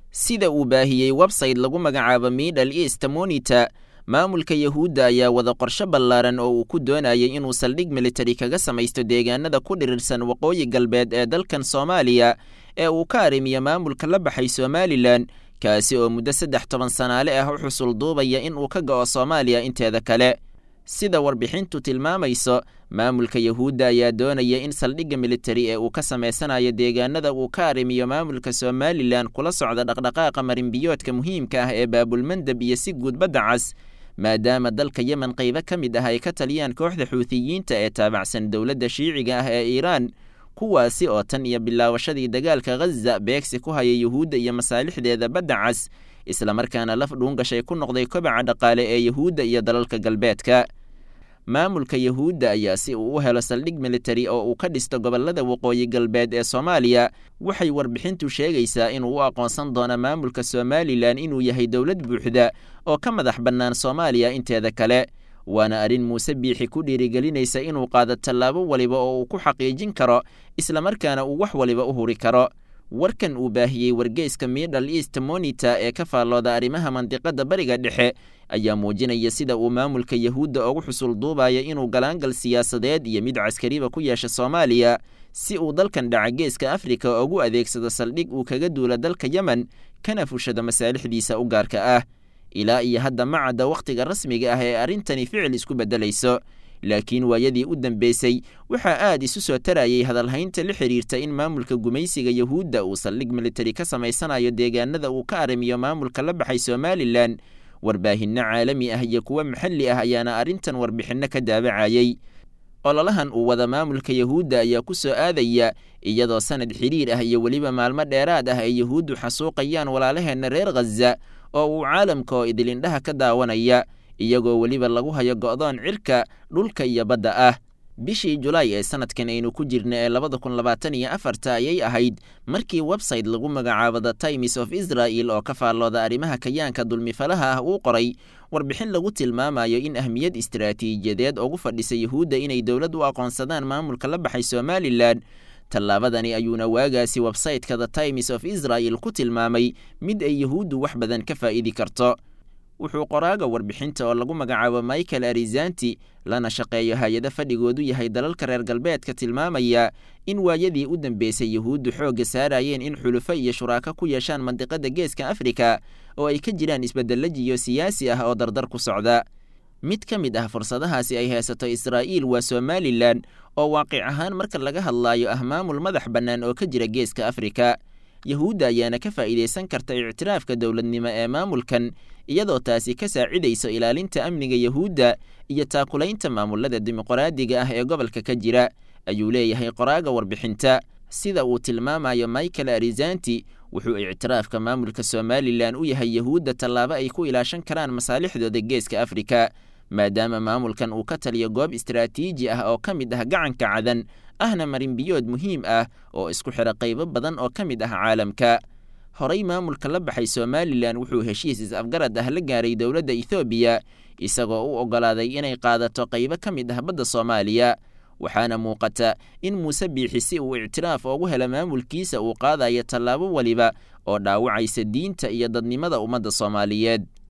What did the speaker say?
sida uu baahiyey website lagu magacaabo middle east monita maamulka yahuudda ayaa wada qorsho ballaaran oo uu ku doonayay inuu saldhig militari kaga samaysto deegaanada ku dhirirsan waqooyi galbeed ee dalkan soomaaliya ee uu ka arrimiyo maamulka la baxay somalilan kaasi oo muddo saddex toban sanaale ah u xusul duubaya in uu ka go'o soomaaliya inteeda kale sida warbixintu tilmaamayso maamulka yahuudda ayaa doonaya in saldhigga militari ee uu ka samaysanayo deegaanada uu ka arrimiyo maamulka somalilan kula socda dhaqdhaqaaqa marinbiyoodka muhiimka ah ee baabulmandab iyo si guud badda cas maadaama dalka yemen qaybo ka mid ah ay ka taliyaan kooxda xuutiyiinta ee taabacsan dowladda shiiciga ah ee iiraan kuwaasi oo tan iyo bilaawashadii dagaalka ghaza beegsi ku haya yuhuudda iyo masaalixdeeda badda cas islamarkaana laf dhuungashay ku noqday kobaca dhaqaale ee yuhuudda iyo dalalka galbeedka maamulka yahuudda ayaa si uu u helo saldhig militari oo uu ka dhisto gobollada waqooyi galbeed ee soomaaliya waxay warbixintu sheegaysaa inuu u aqoonsan doono maamulka somalilan inuu yahay dowlad buuxda oo ka madax bannaan soomaaliya inteeda kale waana arrin muuse biixi ku dhiirigelinaysa inuu qaado tallaabo waliba oo uu ku xaqiijin karo islamarkaana uu wax waliba u huri karo warkan uu baahiyey wargeyska middle east monita ee ka faallooda arrimaha mandiqadda bariga dhexe ayaa muujinaya sida uu maamulka yahuudda ugu xusul duubaya inuu galaangal siyaasadeed iyo mid caskariba ku yeesha soomaaliya si uu dalkan dhaca geeska afrika ugu adeegsado saldhig uu kaga duula dalka yemen kana fushado masaalixdiisa u gaarka ah ilaa iyo hadda ma cadda wakhtiga rasmiga ah ee arrintani ficil isku beddelayso laakiin waayadii u dambeysay waxaa aad isu soo tarayay hadalhaynta la xidhiirta in maamulka gumaysiga yahuudda uu saldhig militari ka samaysanayo deegaanada uu ka arrimiyo maamulka la baxay somalilan warbaahinno caalami ah iyo kuwo maxalli ah ayaana arrintan warbixinno ka daabacayey ololahan uu wada maamulka yahuudda ayaa ku soo aadaya iyadoo sanad xidhiir ah iyo weliba maalmo dheeraad ah ay yahuuddu xasuuqayaan walaalaheenna reer khaza oo uu caalamka oo idilindhaha ka daawanaya iyagoo weliba lagu hayo go'doon cirka dhulka iyo badda ah bishii julaay ee sanadkan aynu ku jirna ee labada kun labaatan iyo afarta ayay ahayd markii website lagu magacaabo the times of israel oo ka faallooda arrimaha kayaanka dulmifalaha ah uu qoray warbixin lagu tilmaamayo in ahmiyad istaraatiijiyadeed ugu fadhisa yahuudda inay dowlad u aqoonsadaan maamulka la baxay somalilan tallaabadani ayuuna waagaasi websayteka the times of israel ku tilmaamay mid ay yahuuddu wax badan ka faa'idi karto wuxuu qoraaga warbixinta oo lagu magacaabo michael arizanti lana shaqeeyo hay-ado fadhigoodu yahay dalalka reer galbeedka tilmaamaya in waayadii u dambeysay yahuuddu xoogga saarayeen in xulufo iyo shuraako ku yeeshaan mandiqada geeska afrika oo ay ka jiraan isbeddello jiyo siyaasi ah oo dardar ku socda mid ka mid ah fursadahaasi ay haysato israa'iil waa somalilan oo waaqic ahaan marka laga hadlaayo ah maamul madax bannaan oo ka jira geeska afrika yahuudda ayaana ka faa'iidaysan karta ictiraafka dowladnimo ee maamulkan iyadoo taasi ka saacidayso ilaalinta amniga yahuudda iyo taakulaynta maamulada dimuqraadiga ah ee gobolka ka jira ayuu leeyahay qoraaga warbixinta sida uu tilmaamayo michael arizanti wuxuu ictiraafka maamulka somalilan u yahay yahuudda tallaabo ay ku ilaashan karaan masaalixdooda geeska afrika maadaama maamulkan uu ka taliyo goob istaraatiiji ah oo ka mid ah gacanka cadan ahna marinbiyood muhiim ah oo isku xidha qaybo badan oo ka mid ah caalamka horey maamulka la baxay somalilan wuxuu heshiis is-afgarad ah la gaaray dowladda ethoobiya isagoo u oggolaaday inay qaadato qaybo ka mid ah badda soomaaliya waxaana muuqata in muuse biixi si uu ictiraaf ugu helo maamulkiisa uu qaadayo tallaabo weliba oo dhaawacaysa diinta iyo dadnimada ummadda soomaaliyeed